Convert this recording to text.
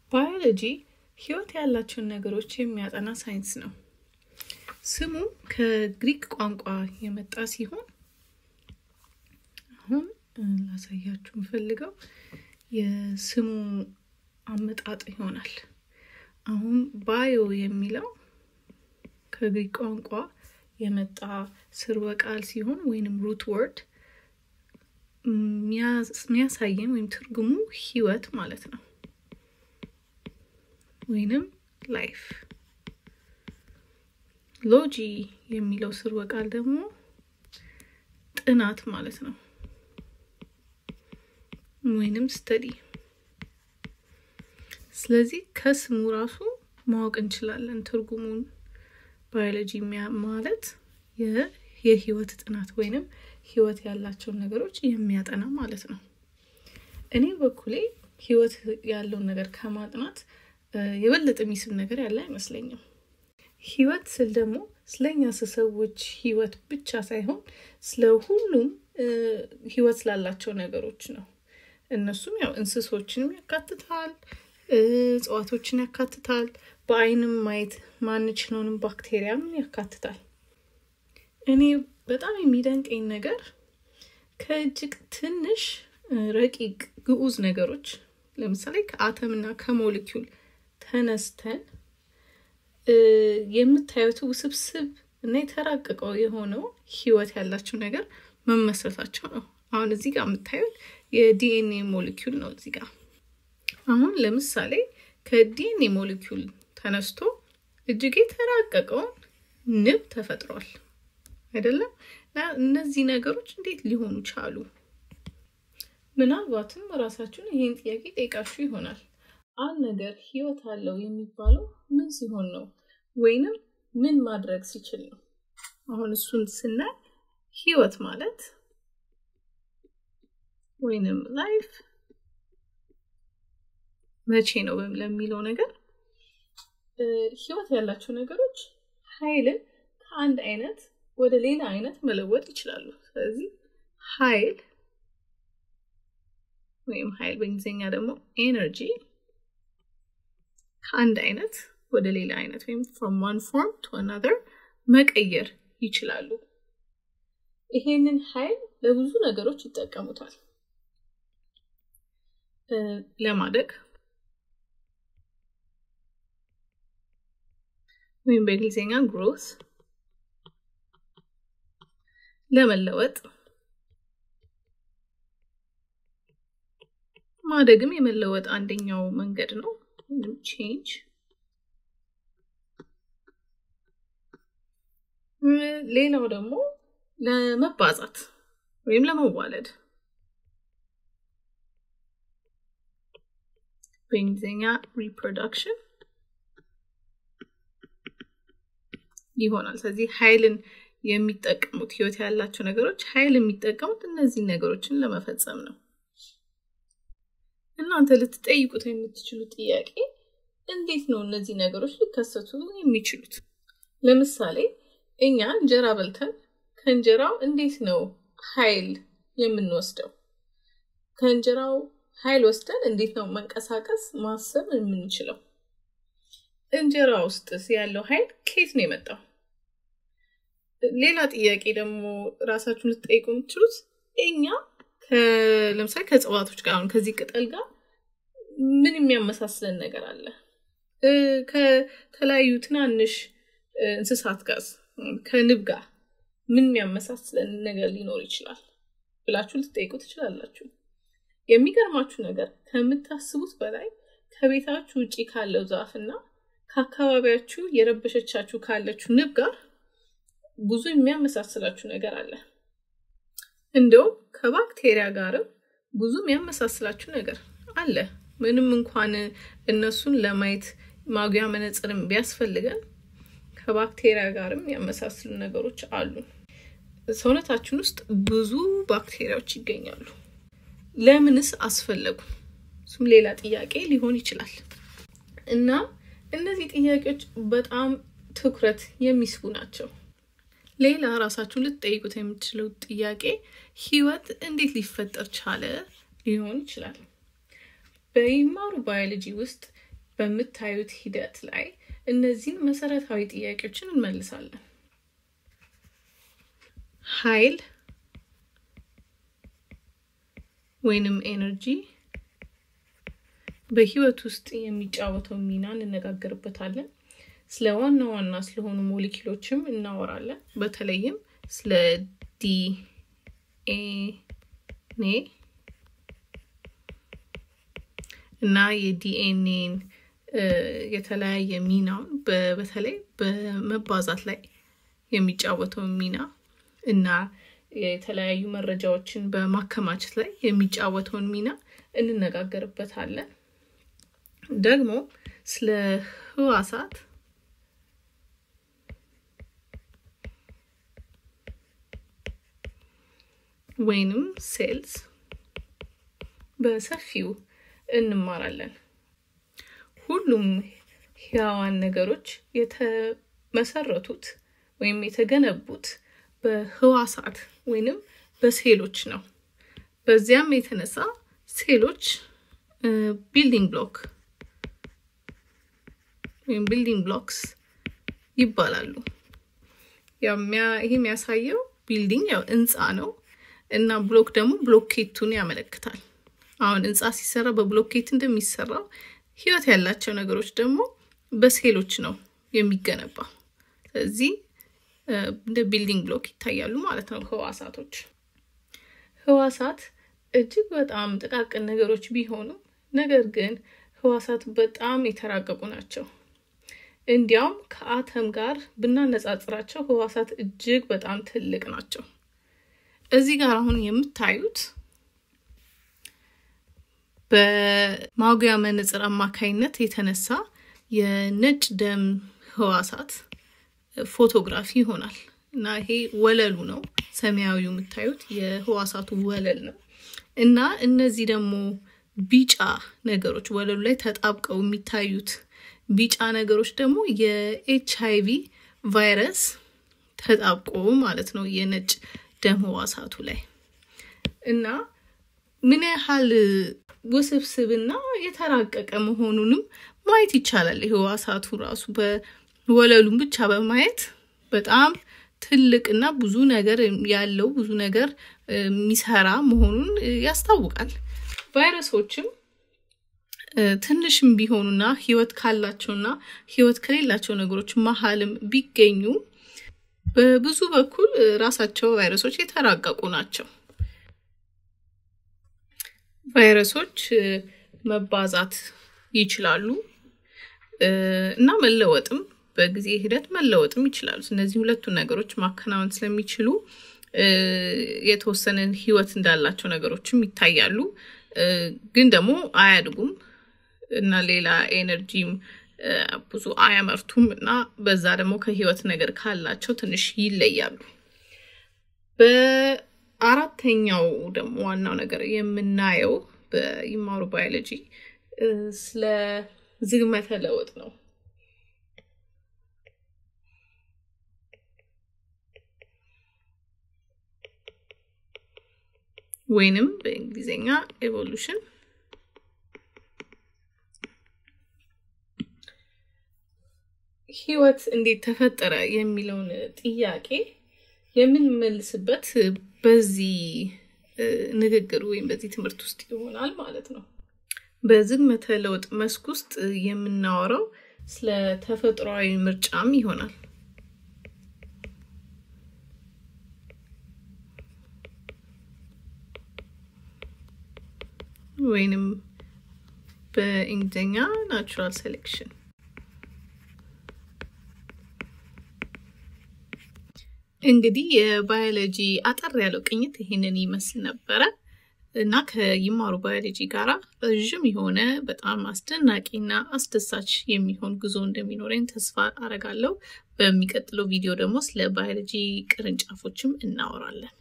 ባዮሎጂ ህይወት ያላቸውን ነገሮች የሚያጠና ሳይንስ ነው። ስሙ ከግሪክ ቋንቋ የመጣ ሲሆን አሁን ላሳያችሁ የምፈልገው የስሙ አመጣጥ ይሆናል። አሁን ባዮ የሚለው ከግሪክ ቋንቋ የመጣ ስርወ ቃል ሲሆን ወይንም ሩት ወርድ የሚያሳየን ወይም ትርጉሙ ህይወት ማለት ነው ወይንም ላይፍ። ሎጂ የሚለው ስርወ ቃል ደግሞ ጥናት ማለት ነው ወይንም ስተዲ። ስለዚህ ከስሙ ራሱ ማወቅ እንችላለን ትርጉሙን። ባዮሎጂ ማለት የህይወት ጥናት ወይንም ህይወት ያላቸውን ነገሮች የሚያጠና ማለት ነው። እኔ በኩሌ ህይወት ያለውን ነገር ከማጥናት የበለጠ የሚስብ ነገር ያለ አይመስለኝም። ህይወት ስል ደግሞ ስለኛ ሰዎች ህይወት ብቻ ሳይሆን ስለ ሁሉም ህይወት ስላላቸው ነገሮች ነው። እነሱም ያው እንስሶችንም ያካትታል፣ እጽዋቶችን ያካትታል፣ በአይንም ማየት ማንችለውንም ባክቴሪያም ያካትታል። እኔ በጣም የሚደንቀኝ ነገር ከእጅግ ትንሽ ረቂቅ ግዑዝ ነገሮች ለምሳሌ ከአተም እና ከሞሊኪውል ተነስተን የምታዩት ውስብስብ እና የተራቀቀው የሆነው ህይወት ያላቸው ነገር መመስረታቸው ነው። አሁን እዚህ ጋር የምታዩት የዲኤንኤ ሞሊኪውል ነው። እዚህ ጋር አሁን ለምሳሌ ከዲኤንኤ ሞሊኪውል ተነስቶ እጅግ የተራቀቀውን ንብ ተፈጥሯል አይደለም? እነዚህ ነገሮች እንዴት ሊሆኑ ቻሉ? ምናልባትም ራሳችሁን ይህን ጥያቄ ጠይቃችሁ ይሆናል። አንድ ነገር ህይወት አለው የሚባለው ምን ሲሆን ነው? ወይንም ምን ማድረግ ሲችል ነው? አሁን እሱን ስናይ ህይወት ማለት ወይንም ላይፍ መቼ ነው ለሚለው ነገር ህይወት ያላቸው ነገሮች ኃይልን ከአንድ አይነት ወደ ሌላ አይነት መለወጥ ይችላሉ። ስለዚህ ኃይል ወይም ኃይል በእንግሊዝኛ ደግሞ ኤነርጂ ከአንድ አይነት ወደ ሌላ አይነት ወይም ፍሮም ዋን ፎርም ቱ አናዘር መቀየር ይችላሉ። ይሄንን ኃይል ለብዙ ነገሮች ይጠቀሙታል። ለማደግ ወይም በእንግሊዝኛ ግሮት፣ ለመለወጥ ማደግም የመለወጥ አንደኛው መንገድ ነው። ቼንጅ ሌላው ደግሞ ለመባዛት ወይም ለመዋለድ በእንግሊዝኛ ሪፕሮዳክሽን ይሆናል። ስለዚህ ኃይልን የሚጠቀሙት ህይወት ያላቸው ነገሮች ኃይል የሚጠቀሙት እነዚህ ነገሮችን ለመፈጸም ነው። እናንተ ልትጠይቁት የምትችሉት ጥያቄ እንዴት ነው እነዚህ ነገሮች ሊከሰቱ የሚችሉት? ለምሳሌ እኛ እንጀራ በልተን ከእንጀራው እንዴት ነው ኃይል የምንወስደው? ከእንጀራው ኃይል ወስደን እንዴት ነው መንቀሳቀስ ማሰብ የምንችለው? እንጀራ ውስጥ ያለው ኃይል ከየት ነው የመጣው? ሌላ ጥያቄ ደግሞ ራሳችሁን ልትጠይቁ የምትችሉት እኛ ለምሳሌ ከእጽዋቶች ጋር አሁን ከዚህ ቅጠል ጋር ምን የሚያመሳስለን ነገር አለ? ከተለያዩ ትናንሽ እንስሳት ጋር ከንብ ጋር ምን የሚያመሳስለን ነገር ሊኖር ይችላል ብላችሁ ልትጠይቁ ትችላላችሁ። የሚገርማችሁ ነገር ከምታስቡት በላይ ከቤታችሁ ውጭ ካለው ዛፍ እና ከአካባቢያችሁ የረበሸቻችሁ ካለችው ንብ ጋር ብዙ የሚያመሳስላችሁ ነገር አለ። እንደውም ከባክቴሪያ ጋርም ብዙ የሚያመሳስላችሁ ነገር አለ። ምንም እንኳን እነሱን ለማየት ማጉያ መነጽርም ቢያስፈልገን ከባክቴሪያ ጋርም ያመሳስሉ ነገሮች አሉ። ሰውነታችን ውስጥ ብዙ ባክቴሪያዎች ይገኛሉ። ለምንስ አስፈለጉ? እሱም ሌላ ጥያቄ ሊሆን ይችላል። እና እነዚህ ጥያቄዎች በጣም ትኩረት የሚስቡ ናቸው። ሌላ ራሳችሁን ልትጠይቁት የምትችለው ጥያቄ ህይወት እንዴት ሊፈጠር ቻለ ሊሆን ይችላል። በይማሩ ባዮሎጂ ውስጥ በምታዩት ሂደት ላይ እነዚህን መሰረታዊ ጥያቄዎችን እንመልሳለን። ኃይል ወይንም ኤነርጂ በህይወት ውስጥ የሚጫወተው ሚና እንነጋገርበታለን። ስለ ዋና ዋና ስለሆኑ ሞሊኪሎችም እናወራለን። በተለይም ስለ ዲኤንኤ እና የዲኤንኤን የተለያየ ሚናውን በተለይ በመባዛት ላይ የሚጫወተውን ሚና እና የተለያዩ መረጃዎችን በማከማቸት ላይ የሚጫወተውን ሚና እንነጋገርበታለን። ደግሞ ስለ ህዋሳት ወይንም ሴልስ በሰፊው እንማራለን። ሁሉም ህያዋን ነገሮች የተመሰረቱት ወይም የተገነቡት በህዋሳት ወይንም በሴሎች ነው። በዚያም የተነሳ ሴሎች ቢልዲንግ ብሎክ ወይም ቢልዲንግ ብሎክስ ይባላሉ። ይህ የሚያሳየው ቢልዲንግ ያው ህንፃ ነው እና ብሎክ ደግሞ ብሎኬቱን ያመለክታል። አሁን ህንፃ ሲሰራ በብሎኬት እንደሚሰራው ህይወት ያላቸው ነገሮች ደግሞ በሴሎች ነው የሚገነባው። ስለዚህ እንደ ቢልዲንግ ብሎክ ይታያሉ ማለት ነው ህዋሳቶች። ህዋሳት እጅግ በጣም ጥቃቅን ነገሮች ቢሆኑም ነገር ግን ህዋሳት በጣም የተራቀቁ ናቸው። እንዲያውም ከአተም ጋር ብናነጻጽራቸው ህዋሳት እጅግ በጣም ትልቅ ናቸው። እዚህ ጋር አሁን የምታዩት በማጉያ መነጽር አማካይነት የተነሳ የነጭ ደም ህዋሳት ፎቶግራፊ ይሆናል እና ይሄ ወለሉ ነው። ሰማያዊ የምታዩት የህዋሳቱ ወለል ነው እና እነዚህ ደግሞ ቢጫ ነገሮች ወለሉ ላይ ተጣብቀው የሚታዩት ቢጫ ነገሮች ደግሞ የኤች አይቪ ቫይረስ ተጣብቆ ማለት ነው የነጭ ደም ህዋሳቱ ላይ እና ምን ያህል ውስብስብና የተራቀቀ መሆኑንም ማየት ይቻላል። ህዋሳቱ ራሱ በወለሉን ብቻ በማየት በጣም ትልቅና ብዙ ነገር ያለው ብዙ ነገር የሚሰራ መሆኑን ያስታውቃል። ቫይረሶችም ትንሽም ቢሆኑና ህይወት ካላቸውና ህይወት ከሌላቸው ነገሮች መሀልም ቢገኙ በብዙ በኩል ራሳቸው ቫይረሶች የተራቀቁ ናቸው። ቫይረሶች መባዛት ይችላሉ እና መለወጥም በጊዜ ሂደት መለወጥም ይችላሉ። እነዚህ ሁለቱ ነገሮች ማከናወን ስለሚችሉ የተወሰነ ህይወት እንዳላቸው ነገሮችም ይታያሉ፣ ግን ደግሞ አያድጉም እና ሌላ ኤነርጂም ብዙ አያመርቱም እና በዛ ደግሞ ከህይወት ነገር ካላቸው ትንሽ ይለያሉ። በአራተኛው ደግሞ ዋናው ነገር የምናየው በይማሩ ባዮሎጂ ስለ ዝግመተ ለውጥ ነው። ወይንም በእንግሊዝኛ ኤቮሉሽን ህይወት እንዴት ተፈጠረ የሚለውን ጥያቄ የምንመልስበት በዚህ ንግግር ወይም በዚህ ትምህርት ውስጥ ይሆናል ማለት ነው። በዝግመተ ለውጥ መስክ ውስጥ የምናወራው ስለ ተፈጥሯዊ ምርጫም ይሆናል። ወይንም በእንግሊዝኛ ናቹራል ሴሌክሽን እንግዲህ የባዮሎጂ አጠር ያለው ቅኝት ይሄንን ይመስል ነበረ እና ከይማሩ ባዮሎጂ ጋር ረዥም የሆነ በጣም አስደናቂና አስደሳች የሚሆን ጉዞ እንደሚኖረኝ ተስፋ አረጋለሁ። በሚቀጥለው ቪዲዮ ደግሞ ስለ ባዮሎጂ ቅርንጫፎችም እናወራለን።